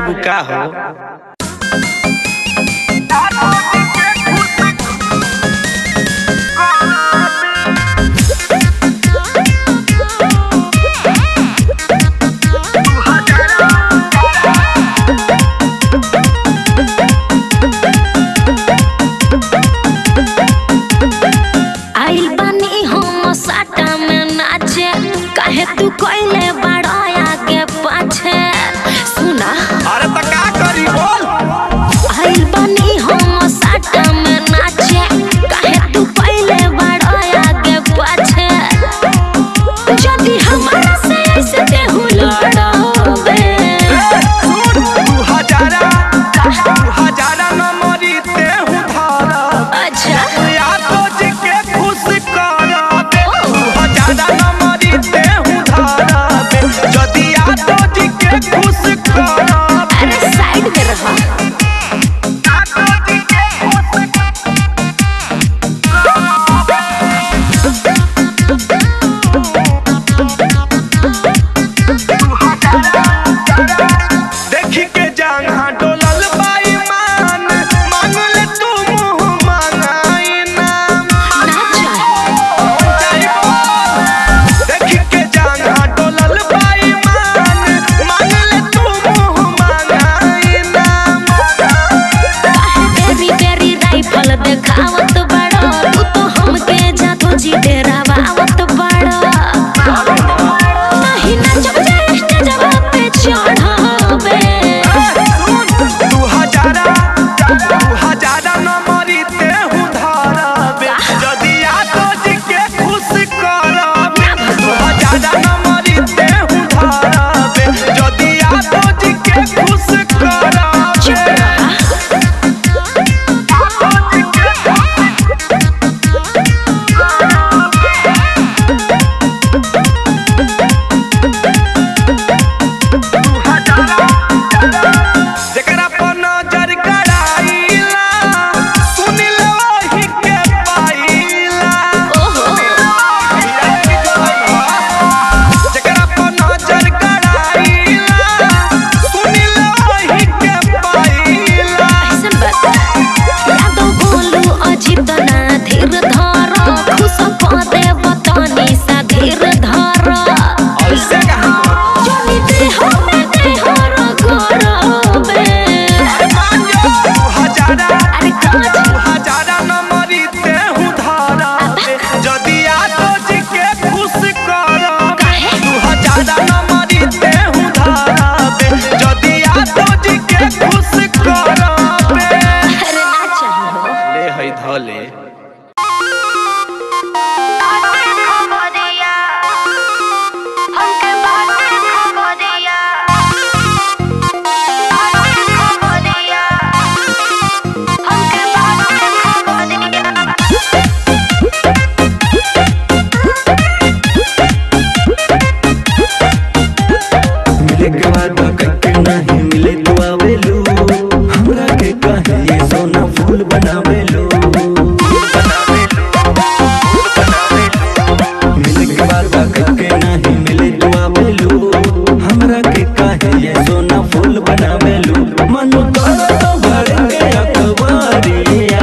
बुका हो आइल बानी हम साटा में नाचे काहे तू कोइले बड़ाया के पाछे सुना अरे तो का करी बोल आइल बानी हम साटा में नाचे काहे तू कोइले बड़ाया के पाछे जदी हमारा से ऐसे देहु लड़ोबे तू हजारा तू हजारा नंबरी ते हूँ धारा अच्छा या तो जी के खुश करा दे तू हजारा नंबरी ते हूँ धारा दे जदी या तो जी के खुश करा दे अरे साइड में रहो या तो जी के खुश देखी के जंघा डोलल बाई मान मांग ले तू मुंह मांगाई नाम ना चाहे देखी के जंघा डोलल बाई मान मांग ले तू मुंह मांगाई नाम काहे बेरी बेरी राइफल देखावत बड़ो तू तो हमके जादू जी डेरावावत बड़ो नहीं नचब जे स्टेजवा पे चढ़ावे तू हजारा तू हजारा नंबरी ते हूँ धाराबे जदी आ तो जी के खुश कराबे तू हजारा नंबरी ते हूँ धाराबे जदी आ तो जी के खुश कराबे चुप रहा जेकरा पर नजर गड़ाईला सुन लो ही के पाईला ओहो जेकरा पर नजर गड़ाईला सुन लो ही के पाईला ऐसन बात यादव बोलू अजित ना धीर धर खुश पदे बतनी सा धीर धर ऐसे कहाँ जनी देह में देह रगड़बे तू हजारा अरे काज तू हजारा नंबरी ते हूँ धाराबे जदी आ तो जी के खुश कराबे काहे तू हजारा नंबरी ते हूँ धाराबे जदी आ तो जी के खुश कराबे अरे ना चाहिए हो ले है धले मिले के बाद कके नहीं मिले तो आवेलू हमरा के कहे ये सोना फूल बनावेलू मिले के बाद कके नहीं मिले तो आवेलू हमरा के कहे ये सोना फूल बनावेलू मन कर तो भर के अखबारिया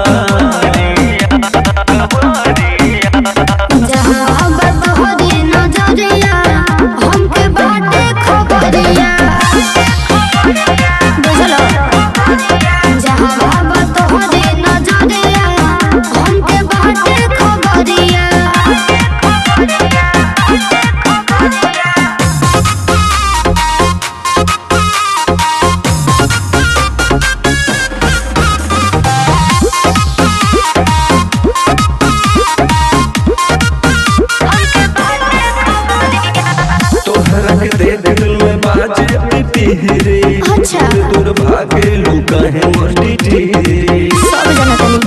जहाँ बात हो रे नजरिया हमके बाटे खबरिया बुझलो जहाँ बात हो रे नजरिया हमके बाटे खबरिया तोहरा के दे दिल में बाजे पिटी रे अच्छा। दूर भागे लुका है मस्ती टीरी सब जना तनी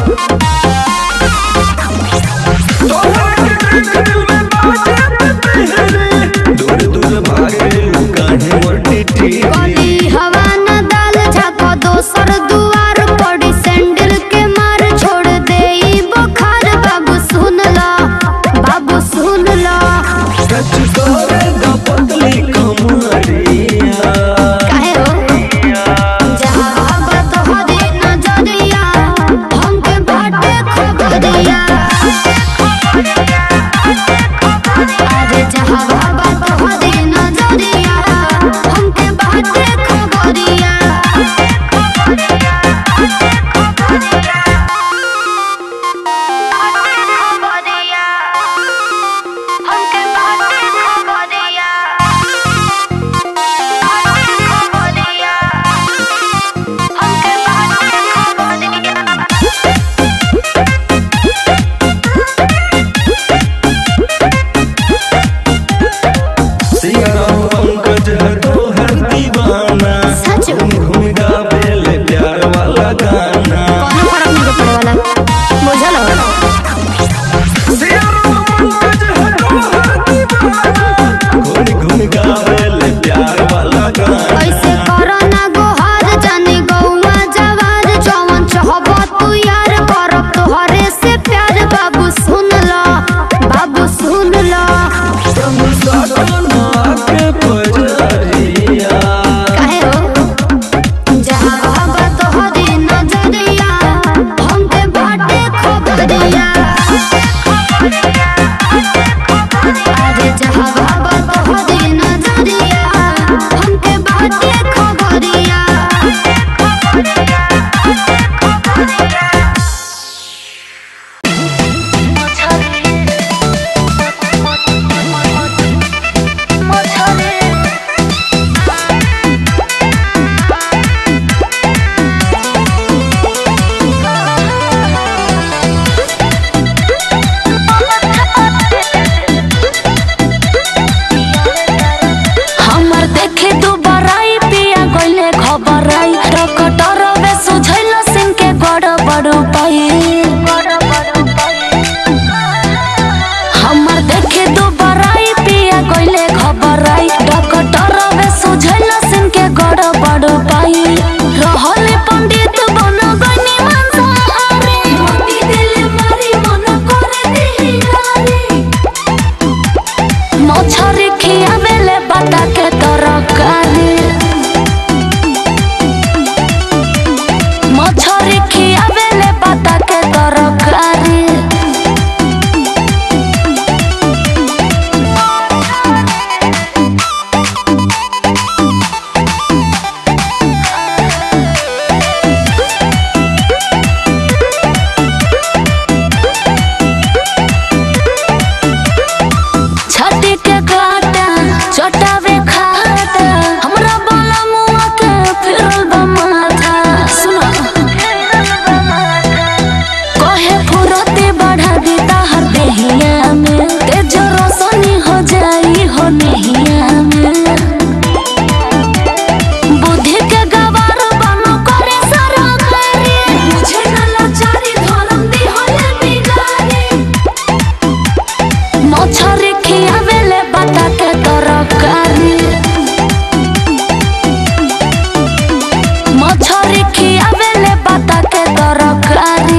तोहरा के दे दिल में बाजे पिटी रे दूर दूर भागे लुका है मस्ती टीरी कली हवा न दाल झाको दोसर दुआर पड़ी सैंडल के मार छोड़ दे ई बुखार बाबू सुन ला बाबू सुन ला सच तोरे दा पतली कमरिया काहे हो गाना कौनो फर्क नहीं पड़े वाला बुझल हो घूम घूम गावेल प्यार वाला गाना ऐसे करो ना गोहार जाने गौवा जवार जवन चाहबो तू यार करब तोहरे से प्यार बाबू सुन लो बाबू सुन लो गाना के पजरिया काहे हो जहाँ बाबा तोहरी नजरिया हमके बाटे खबरिया अरे जहाँ बाबा तोहरी नजरिया हमके बाटे खबरिया हमर देखे दू बराई पिया गइले खबर आई रकटर बे सुझैल सिंह के गड़ बड़ पाई हमर देखे दू बराई पिया गइले खबर आई रकटर बे सुझैल सिंह के गड़ बड़ पाई रहल पंडित बन गइनी मांसाहारी मोती दिल मारी मन करे दिहियारी मछरी खियावेले बाटा के तरकारी मछरी खियावेले बाटा के तरकारी छठी के काटा चटावे खाता हमरा बोला मुआ के फिरल बा माथा सुनो कहे फुरती बढ़ा दी ताहर देहिया में तेज रोशनी हो जाई हो नहिया में बुद्धि के गवार बनो करे सारा करे मुझे न लाचारी धर्म दी होले बिगारी मछरी खियावेले बाटा के तरकारी मछरी खियावेले बाटा के तरकारी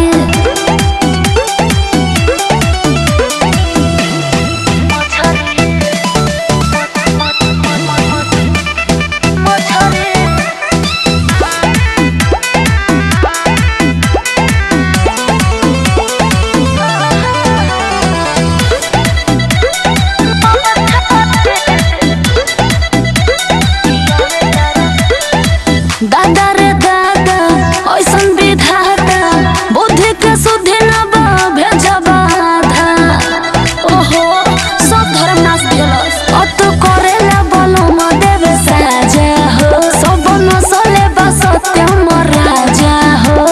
दादा रे दादा ऐसन विधाता बुद्धि के सुधि न बा भेजा बाधा ओहो सब धर्म नाश भेलस अत करेला बोलो म देवे साजा हो सब नसले बा सत्यम राजा हो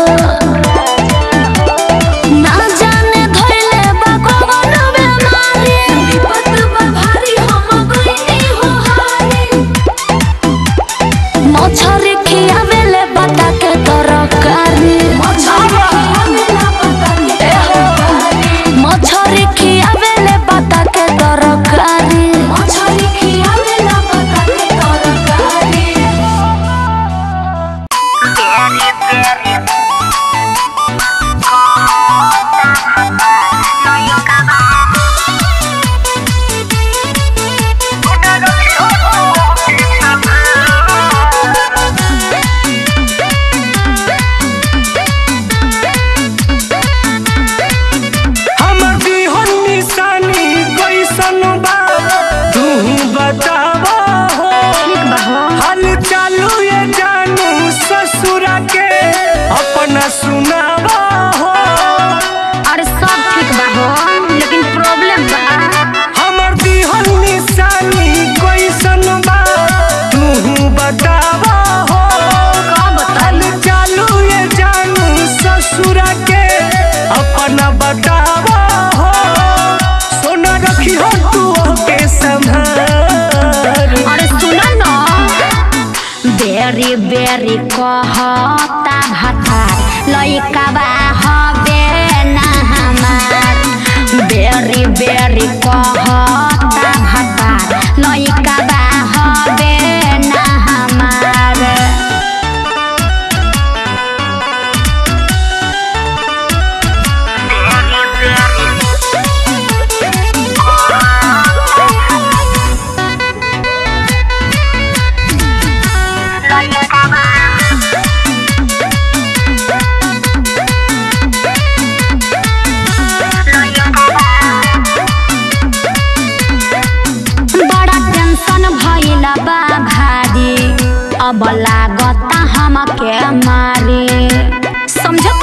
ना जाने धइले बा कवन बेमारी विपत बा भारी हम गइनी हो हारी मछरी खियावेले बाटा के तरकारी मछरी खियावेले बाटा के तरकारी मछरी खियावेला बाटा के तरकारी हमर दिहन निशानी कैसन बा तू बतावा हो हाल चालू ये जानू ससुरा के अपना सुनावा हो अरे सब ठीक बा हो लेकिन प्रॉब्लम बा हमर दिहन निशानी कैसन बा तू बतावा हो हाल चालू ये जानू ससुरा के अपना बतावा हो सोना रखी हो तू के संभाल अरे सुन न बेरी बेरी कहता भातार लइका बा हबे ना हमार बेरी बेरी कहता भतार लइका बा हबे ना हमार बड़ा टेंशन भइल बा भारी अब लागता हमके मारे समझत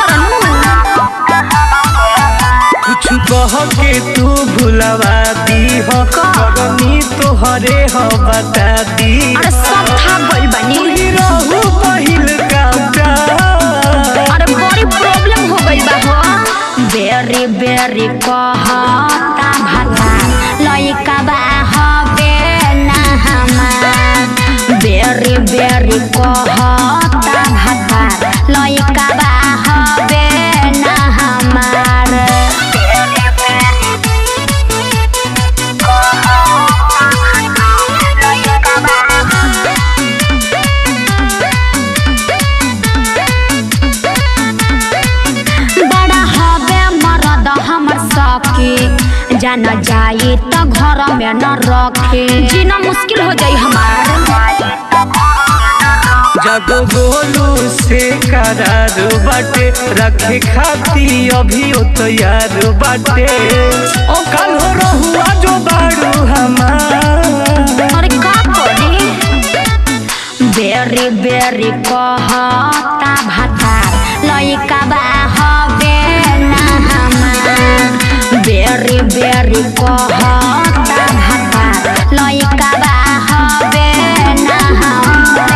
कुछ कह के तू भुलवा दी हो करनी तोहरे हो बता दी अरे सब था गइल बनी ही रहू पहिल का प्यार अरे बड़ी प्रॉब्लम हो गइल बा हो बेरी बेरी कहता भाता लइका बा हबे ना हमार बेरी बेरी कहता भाता लइका बा हबे ना हमार बड़ा हबे मरद हमर सखी जान जाई त घर में न रखे जीना मुश्किल हो जाई हमार जब गोलू से करार बाटे रखे खाती अभी ओ तैयार बाटे ओ कल हो रहुआ जो बाड़ू हमार अरे का करी बेरी बेरी कहता भाता लइका बा हबे ना हमार बेरी बेरी कहता भाता लइका बा हबे ना हमार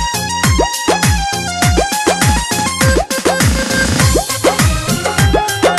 Thank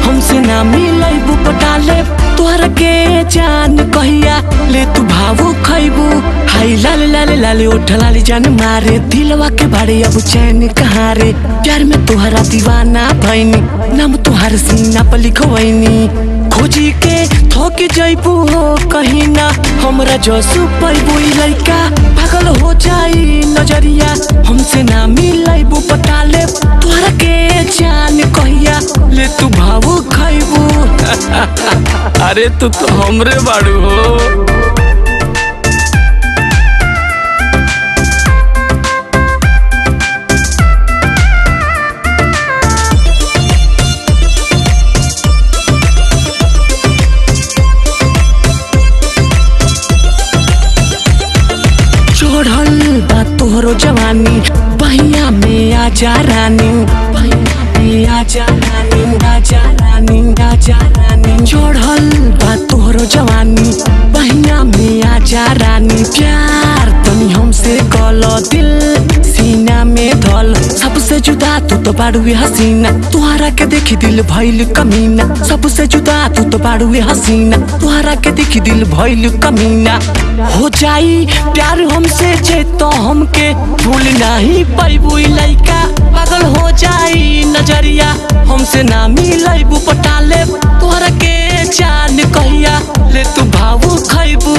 हमसे ना मिलैबू पटाले तोहरा के जान कहिया ले तू भावो खैबू हाय लाले लाले लाले ओठ लाली जान मारे दिलवा के बारे अब चैन कहाँ रे प्यार में तोहरा दीवाना भैनी नाम तोहार सीना पर लिखवैनी खोजी के थोक जैबू हो कहीं ना हमरा जसू पैबू ई लइका पागल हो जाई नजरिया हमसे ना मिलैबू पटाले तोहरा के जान कहिया ले तू भावो खैबू अरे तू तो हमरे बाड़ू हो चढ़ल बा तोहरो जवानी बहिया में आजा रानी बहिया में आजा रानी आजा रानी आजा रानी चढ़ल बा तोहरो जवानी बहिया में आजा रानी प्यार तनी हमसे कल दिल सीना में धल सबसे जुदा तू तो बाड़ुए हसीना तुहरा के देखी दिल भइल कमीना सबसे जुदा तू तो बाड़ुए हसीना तुहरा के देखी दिल भइल कमीना हो जाई प्यार हमसे जे तो हमके भूल नहीं पैबू ई लइका पागल हो जाई नजरिया हमसे ना मिलैबू पटाले तोहरा के जान कहिया ले तू भावू खैबू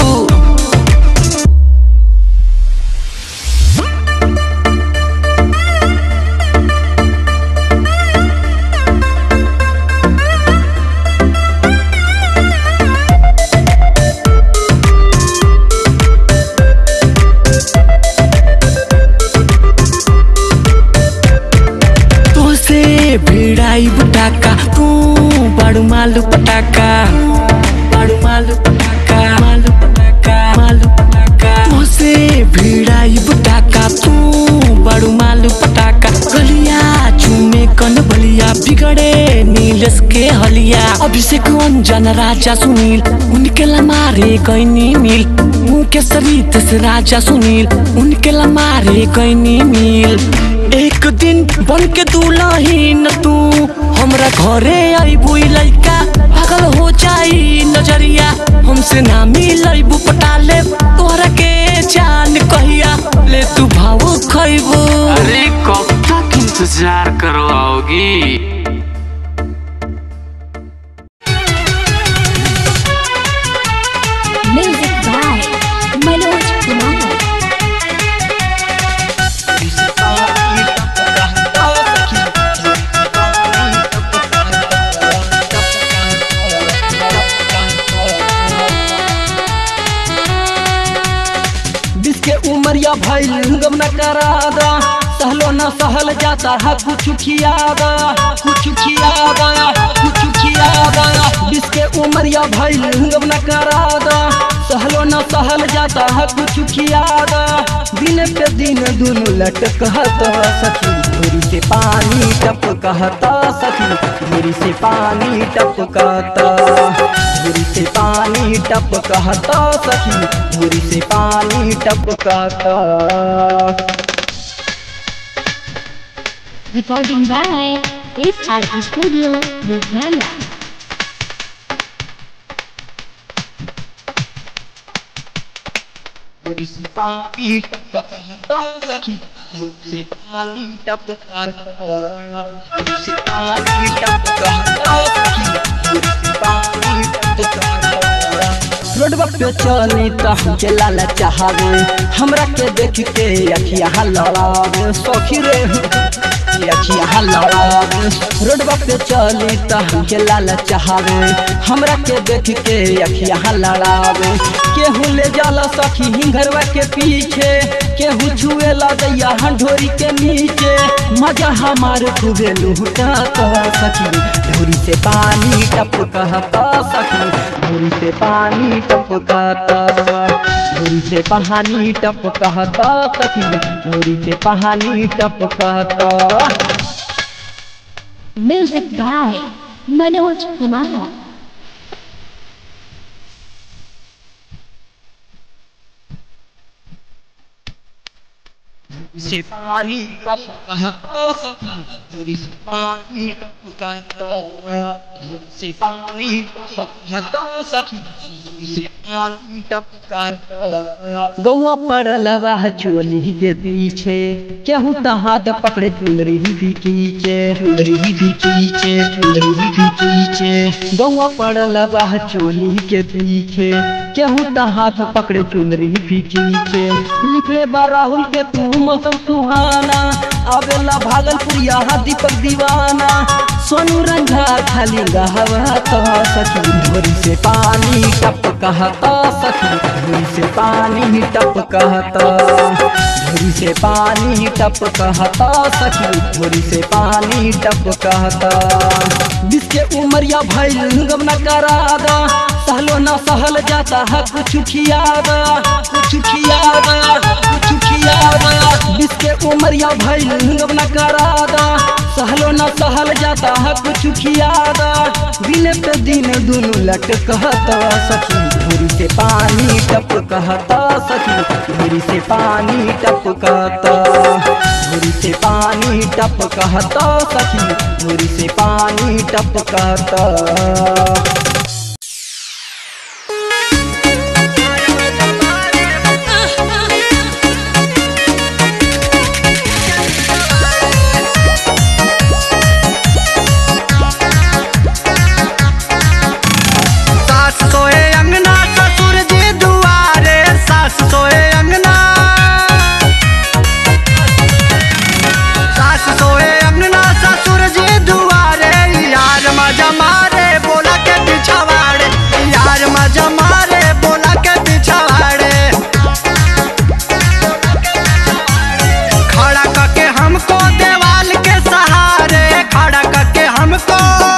तोसे भिड़ाई बुटाका तू बड़ू मालू पटाका बड़ू मालू पटाका मालू पटाका मालू पटाका तोसे भिड़ाई बुटाका तू बड़ू मालू पटाका गलिया चूमे कन बलिया बिगड़े नीलस के हलिया अभिषेक अंजन राजा सुनील उनके ला मारे गईनी मिल उनके सरित से राजा सुनील उनके ला मारे गईनी मिल एक दिन बन के दुलहीन तू हमरा घरे अबू लइका पागल हो जाई नजरिया हमसे ना मिलबू पटाले तोहरा के जान कहिया ले तू भावो खैबू अरे कब तक इंतजार करवाओगी म्यूजिक बाय मनोज कुमार बीस के उमरिया भइल गम न करादा सहलो न सहल जाता है कुछ खियादा कुछ खियादा कुछ खियादा बीस के उमरिया भइल गम न करादा सहलो न सहल जाता है कुछ खियादा दिन पे दिन दुनु लटक कहता सखी धुरी से पानी टप कहता सखी धुरी से पानी टप कहता धुरी से पानी टप कहता सखी धुरी से पानी टप कहता Recording by SRE Studio, Ludhiana. धुरी से पानी टप कहता सखी धुरी से पानी टप कहता धुरी से पानी टप कहता सखी धुरी से पानी टप कहता रोडवा पे चली त हमके लाला चाहवे हमरा के देख के अखिया लड़ावे सखी रे अखिया लड़ावे रोडवा पे चली त हमके लाला चाहवे हमरा के देख के अखिया लड़ावे केहू ले जाला सखी हिंगरवा के पीछे केहू छुए ला दैया हंढोरी के नीचे मजा हमार खूबे लूटा सखी धूरी से पानी टप कहता सखी धूरी से पानी टप कहता धूरी से पानी टप कहता सखी धूरी से पानी टप कहता Music by Manoj Kumar. से पानी टपका दूरी से पानी टपका से पानी टपका से पानी टपका गौआ पड़ल बा चोली के पीछे केहू त हाथ पकड़े चुनरी भी खींचे चुनरी भी खींचे चुनरी भी खींचे गौआ पड़ल बा चोली के पीछे केहू त हाथ पकड़े चुनरी भी खींचे लिखे बा राहुल के तू मौसम सुहाना आवेला भागलपुरिया दीपक दीवाना सोनू रंझा खाली गहवा तो सखी धोरी से पानी टप कहता सखी धोरी से पानी टप कहता धोरी से पानी टप कहता सखी धोरी से पानी टप कहता जिसके उमरिया भइल गम न करा दा सहलो न सहल जाता है कुछ खियादा कुछ खियादा कुछ खियादा जिसके उमरिया भइल गम न करा दा सहलो न सहल जाता है कुछ खियादा दिन पे दिन दुनु लट कहता सखी धुरी से पानी टप कहता सखी धुरी से पानी टप कहता धुरी से पानी टप कहता सखी धुरी से पानी टप कहता सास सोए अंगना ससुर जी दुआरे सास सोए अंगना सास सोए अंगना ससुर जी दुआरे यार मजा मारे बोला के पिछवाड़े यार मजा मारे बोला के पिछवाड़े खड़ा करके हमको देवाल के सहारे खड़ा करके हमको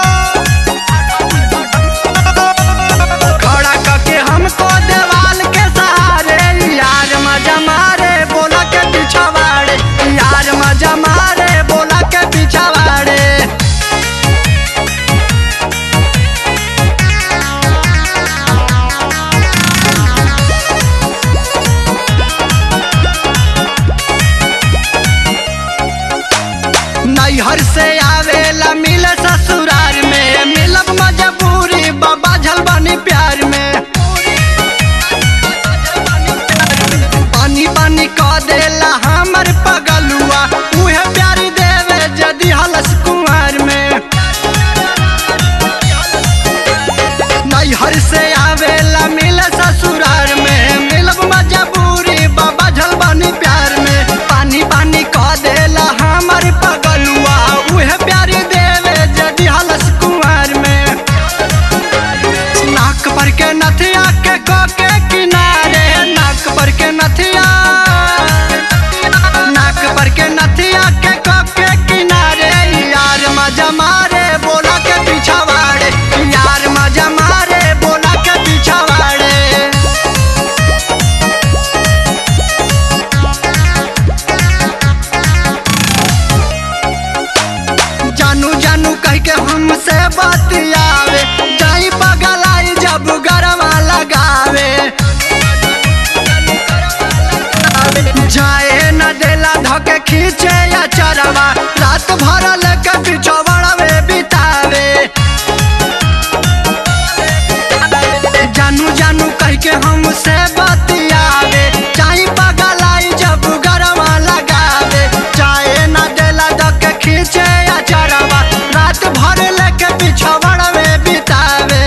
खड़ा करके हमको देवाल के सहारे यार मजा मारे बोला के पिछवाड़े यार मजा मारे बोला के पिछवाड़े नैहर से आवेला मिल ससुरार में मिलब मजबूरी बाबा झलबनी प्यार में पानी पानी कह देला हमर पगलुआ उहे प्यार देवे जदि हलस कुंवर में नैहर से आवेला मिल ससुरार में मिलब मजबूरी बाबा झलबनी प्यार में पानी पानी कह देला हमर पगलुआ उहे प्यार देवे जदि हलस कुंवर में नाक पर के नथिया के को के किनारे नाक पर के नथिया नाक पर के नथिया के को के किनारे यार मजा मारे बोला के पिछवाड़े यार मजा मारे बोला के पिछवाड़े जानू जानू कह के हमसे बतियावे जाई पगलाई जब गरवा लगावे जाए न देला धके खींचे या चरवा रात भर लेके पिछवड़वे बितावे जानू जानू कह के हमसे बतियावे चाहे पगलाई जब गरवा लगावे चाहे न देला धके खींचे या चरवा रात भर लेके पिछवड़वे बितावे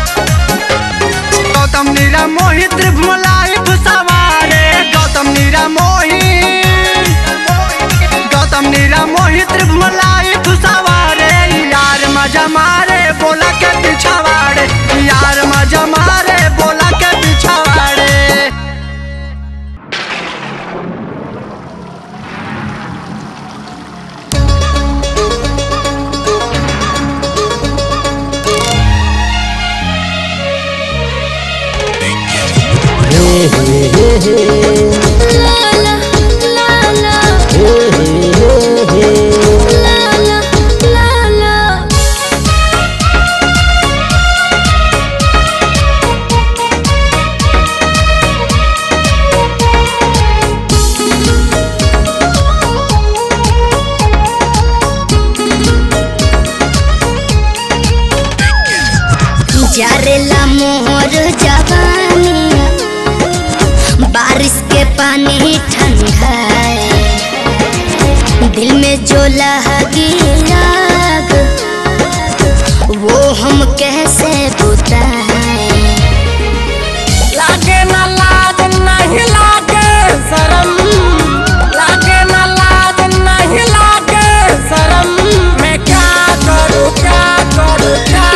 गौतम नीरा मोहित त्रिभुलाई सवारे गौतम नीरा मोहित गौतम नीरा मोहित त्रिभुलाई सवारे यार मजा मारे बोला के पिछवाड़े यार मजा मारे बोला के पिछवाड़े ला ला ला ला ला ला ला ला जारेला मोहर जवानी बारिश के पानी ठंडा है दिल में जो लगी आग वो हम कैसे बुताएं लागे ना लाज नहीं लागे शरम लागे ना लाज नहीं लागे शरम मैं क्या करूँ क्या करूँ क्या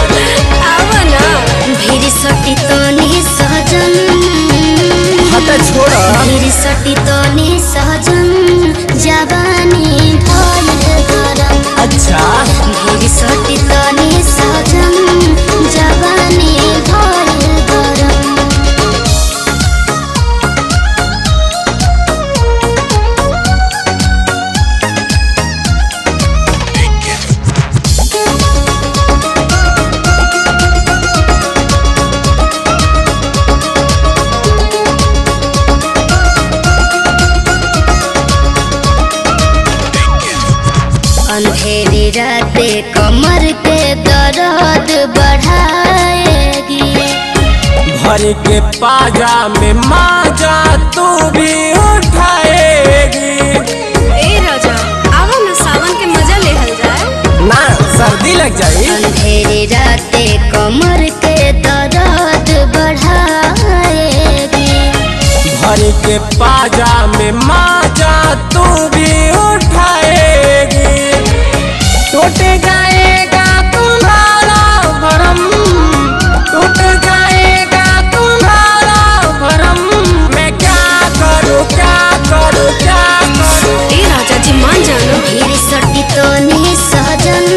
करूँ भीड़ सटी तो नहीं सहजन हटे छोड़ा भीड़ सटी तो नहीं सहजन जवानी भइल गरम अच्छा भीड़ सटी तो नहीं सहजन जवानी भइल गरम अंधेरी राते कमर के दर्द बढ़ाएगी भर के पाजा में माजा तू भी उठाएगी ए राजा आवा ना सावन के मजा लेहल जाए ना सर्दी लग जाई अंधेरी राते कमर के दर्द बढ़ाएगी भर के पाजा में माजा तू भी उठाएगी टूट जाएगा तुम्हारा भरम टूट जाएगा तुम्हारा भरम मैं क्या करूँ क्या करूँ क्या करूँ ए राजा जी मान जाना भीड़ सटी तो नहीं सहजन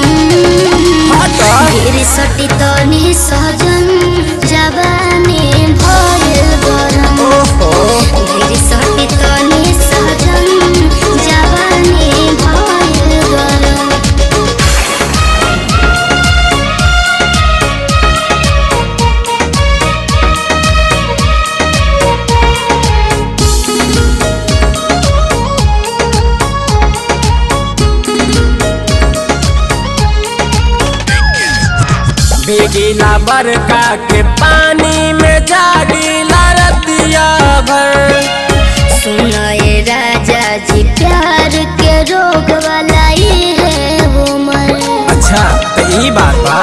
भीड़ सटी तो नहीं सहजन जवानी भइल गरम भीड़ सटी तो नहीं सहजन जवानी भइल गरम बेगीला बरका के पानी में जागीला रतिया भर सुनाए राजा जी प्यार के रोग वाला ही है उमर अच्छा तो ई बात बा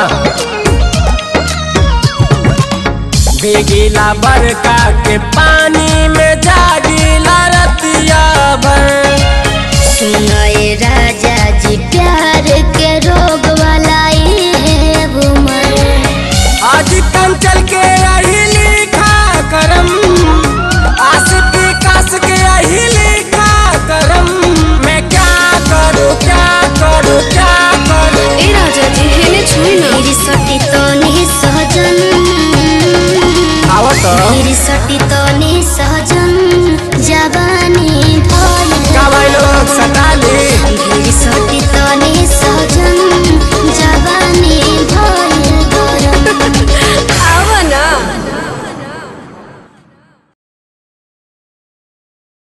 बेगीला बरका के पानी में जागीला रतिया भर सुनाए राजा जी प्यार के रोग वाला ही है उमर आज कम चल के यही लिखा करम आस विकास के यही लिखा करम मैं क्या करूँ क्या करूँ क्या करूँ ए राजा जी हेने छुई ना मेरी सटी तो नहीं सहजन आवत मेरी सटी तो नहीं सहजन